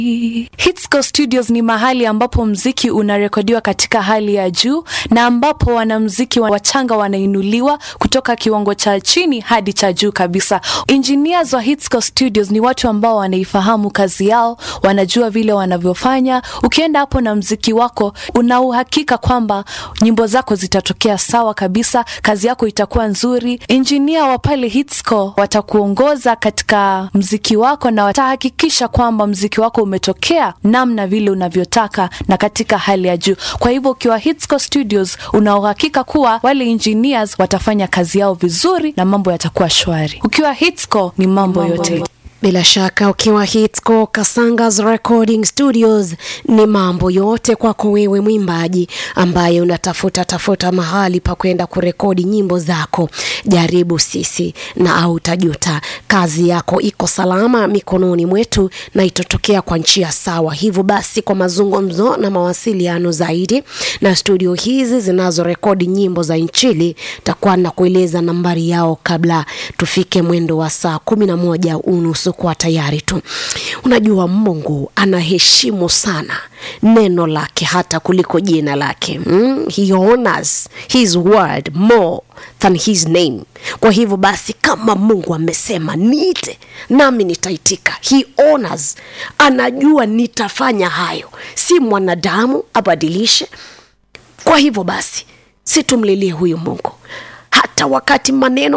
Hitsco Studios ni mahali ambapo mziki unarekodiwa katika hali ya juu na ambapo wanamziki wachanga wanainuliwa kutoka kiwango cha chini hadi cha juu kabisa. Engineers wa Hitsco Studios ni watu ambao wanaifahamu kazi yao, wanajua vile wanavyofanya. Ukienda hapo na mziki wako, una uhakika kwamba nyimbo zako zitatokea sawa kabisa, kazi yako itakuwa nzuri. Engineer wa pale Hitsco watakuongoza katika mziki wako na watahakikisha kwamba mziki wako umetokea namna vile unavyotaka na katika hali ya juu. Kwa hivyo ukiwa Hitsco Studios una uhakika kuwa wale engineers watafanya kazi yao vizuri na mambo yatakuwa shwari. Ukiwa Hitsco ni mambo, mambo yote bila shaka ukiwa Hitsco Kasangas Recording Studios ni mambo yote kwako wewe mwimbaji ambaye unatafuta tafuta mahali pa kwenda kurekodi nyimbo zako. Jaribu sisi na au utajuta. Kazi yako iko salama mikononi mwetu na itatokea kwa njia sawa. Hivyo basi, kwa mazungumzo na mawasiliano zaidi na studio hizi zinazorekodi nyimbo za Injili, takuwa na kueleza nambari yao kabla tufike mwendo wa saa kumi na moja unusu kuwa tayari tu. Unajua, Mungu anaheshimu sana neno lake hata kuliko jina lake. Mm? He honors his word more than his name. Kwa hivyo basi, kama Mungu amesema niite, nami nitaitika. He honors, anajua nitafanya hayo, si mwanadamu abadilishe. Kwa hivyo basi, situmlilie huyu Mungu hata wakati maneno